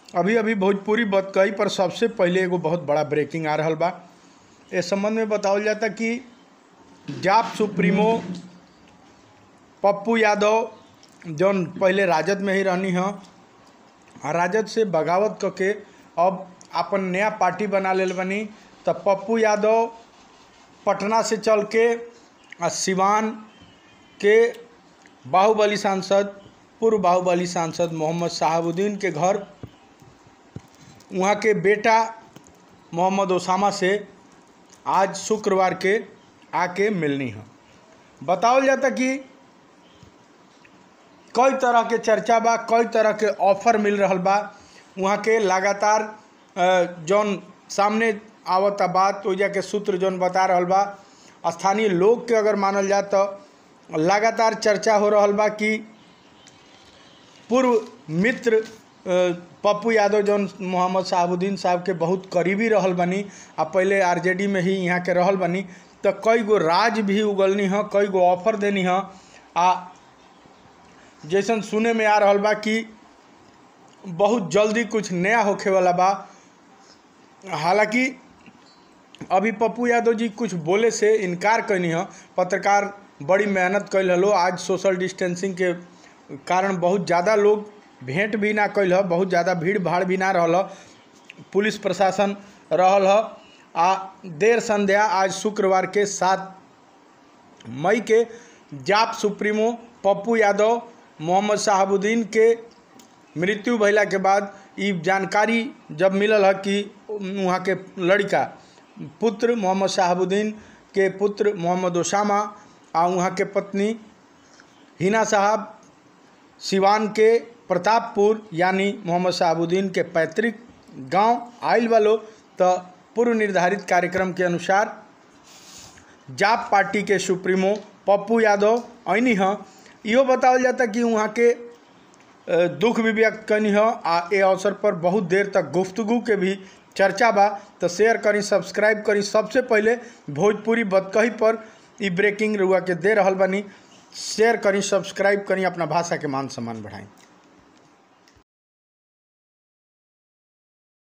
अभी अभी भोजपुरी बतकही पर सबसे पहले एगो बहुत बड़ा ब्रेकिंग आ रहल बा इस संबंध में बतावल जाता कि जाप सुप्रीमो पप्पू यादव जौन पहले राजद में ही रहनी ह आ राजद से बगावत क के अब अपन नया पार्टी बना लेल बनी त पप्पू यादव पटना से चल के आ सिवान के बाहुबली सांसद पूर्व बाहुबली सांसद मोहम्मद शहाबुद्दीन के घर वहाँ के बेटा मोहम्मद ओसामा से आज शुक्रवार के आके मिलनी है बतावल जाता कि कई तरह के चर्चा बा कई तरह के ऑफर मिल रहल बा वहाँ के लगातार अ, जौन सामने आवता बात ओइजा के सूत्र जौन बता रहल बा स्थानीय लोग के अगर मानल जाए तो लगातार चर्चा हो रहल बा कि पूर्व मित्र अ, पप्पू यादव जौन मोहम्मद शहाबुद्दीन साहब के बहुत करीबी रहल बनी आ पहले आरजेडी में ही यहाँ के रहल बनी तो कई गो राज भी उगलनी ह कई गो ऑफर देनी ह आ जैसन सुने में आ रहल बा कि बहुत जल्दी कुछ नया होखे वाला बा हालांकि अभी पप्पू यादव जी कुछ बोले से इनकार कैनी ह पत्रकार बड़ी मेहनत कैल हलो आज सोशल डिस्टेंसिंग के कारण बहुत ज़्यादा लोग भेंट भी ना कैल ह बहुत ज़्यादा भीड़ भाड़ भी ना रहल ह पुलिस प्रशासन रहल ह आ देर संध्या आज शुक्रवार के सात मई के जाप सुप्रीमो पप्पू यादव मोहम्मद शहाबुद्दीन के मृत्यु भइला के बाद ई जानकारी जब मिलल है कि वहाँ के लड़का पुत्र मोहम्मद शहाबुद्दीन के पुत्र मोहम्मद ओसामा आ वहाँ के पत्नी हिना साहब सिवान के प्रतापपुर यानी मोहम्मद शहाबुद्दीन के पैतृक गांव आयल वालो तो पूर्व निर्धारित कार्यक्रम के अनुसार जाप पार्टी के सुप्रीमो पप्पू यादव ऐनी ह इहो बतावल जाता कि वहाँ के अ, दुख भी व्यक्त करनी हो आ ए अवसर पर बहुत देर तक गुफ्तगु के भी चर्चा बा तो शेयर करी सब्सक्राइब करी सबसे पहले भोजपुरी बतकही पर ई ब्रेकिंग रुआ के दे रहल बनी शेयर करी सब्सक्राइब करी अपना भाषा के मान सम्मान बढ़ाई